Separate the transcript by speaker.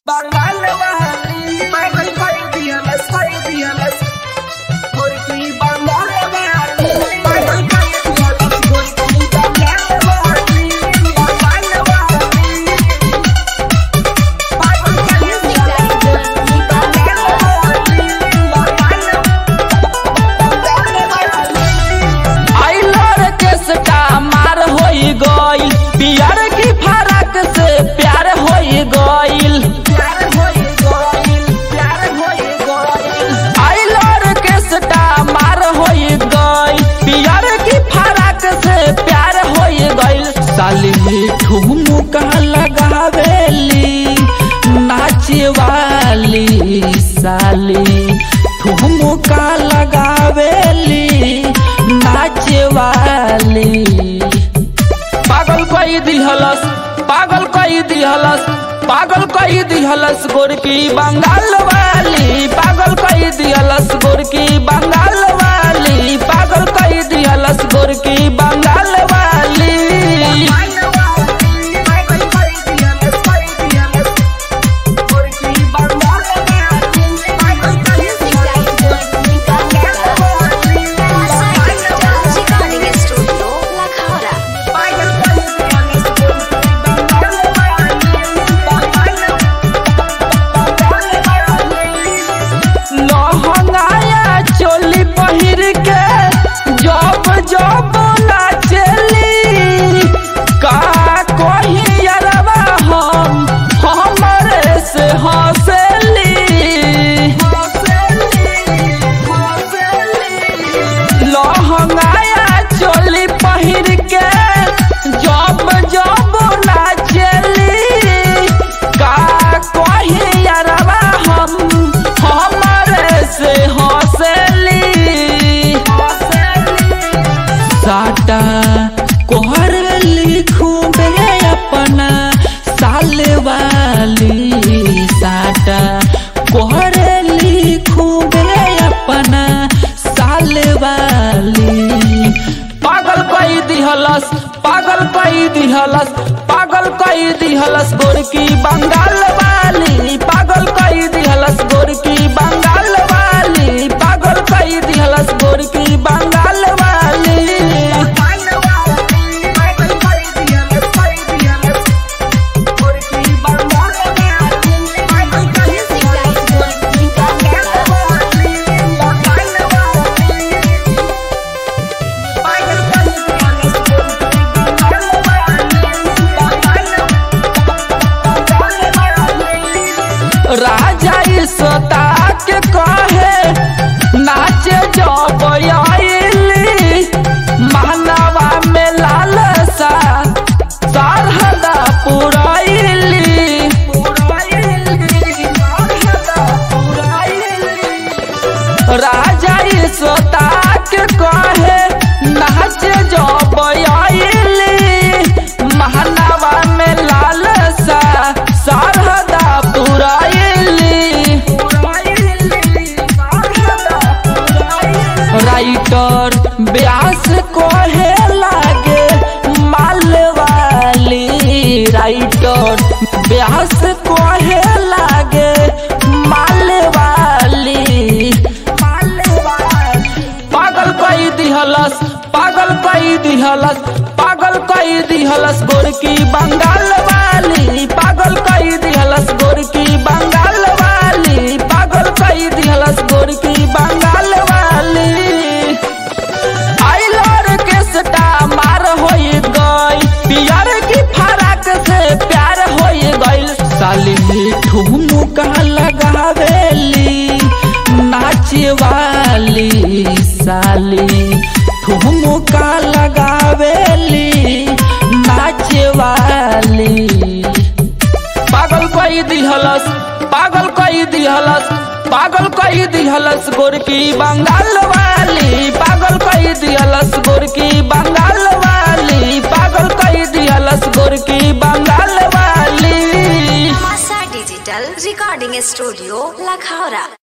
Speaker 1: Bangal Valley, Michael Fidialas, Fidialas, Murphy Bangal Valley, Michael Fidialas, Murphy Bangal Valley, Bangal Valley, Michael Fidialas, Murphy Bangal Valley, Bangal Valley.
Speaker 2: आइलर के सटा मार होई गइल पियर की फरक से प्यार होई गइल
Speaker 1: प्यार होई गइल, प्यार होई गइल,
Speaker 2: आइलर के सटा मार होई गइल पियर की फरक से प्यार होई गइल साली ठुमका लगावेली नाचे वाली साली ठुमका लगावेली नाचे वाली पागल कई दिहलस पागल कई दिहलस पागल कई दिहलस गोरकी बंगाल वाली पागल कई दिहलस गोरकी बंगाल वाली पागल कई दिहलस गोरकी बंगाल वाली
Speaker 3: Recording Studio La Cabra.
Speaker 2: लहंगाया चोली पहिर के जब जब नाचली का कही अरबा हम हमरे से हंसली लहंगाया चोली पहिर के जब जब नाचली का कही अरबा हम हमरे से हंसली साटा कोहर लिखूं बे अपना साल वाली साटा कोहर लिखूं बे अपना साल वाली पागल कई दिहलस पागल कई दिहलस पागल कई दिहलस गोरकी बंगाल वाली पागल कई दिहलस गोरकी बंगाल वाली पागल कई दिहलस गोरकी बंगाल वाली राजा इसोता के कहे नाचे जब आइली मानवा में लालसा सरहदा पुराइली राजा इसोता के कहे नाचे जब आइली मानवा में लालसा सरहदा पुराइली राइटर ब्यास कोहे लागे माल वाली राइटर ब्यास कोहे लागे माल वाली पागल कई दिहलस पागल कई दिहलस पागल कई दिहलस गोरकी बंगाल वाली पागल कई दिहलस गोरकी बंगाल वाली पागल कई दिहलस गोरकी बंगाल वाली आइलर के सटा मार होई गई पियर की फराक से प्यार होई गइल साली ठुमका लगावेली नाचे वाली साली ठुमका लगावेली नाचे वाली पागल कई दिहलस पागल कई दिहलस पागल कई दिहलस गोरकी बंगाल वाली पागल कई दिहलस गोरकी बंगाल वाली पागल कई दिहलस गोरकी बंगाल वाली
Speaker 3: Masa Digital Recording Studio La Cabra.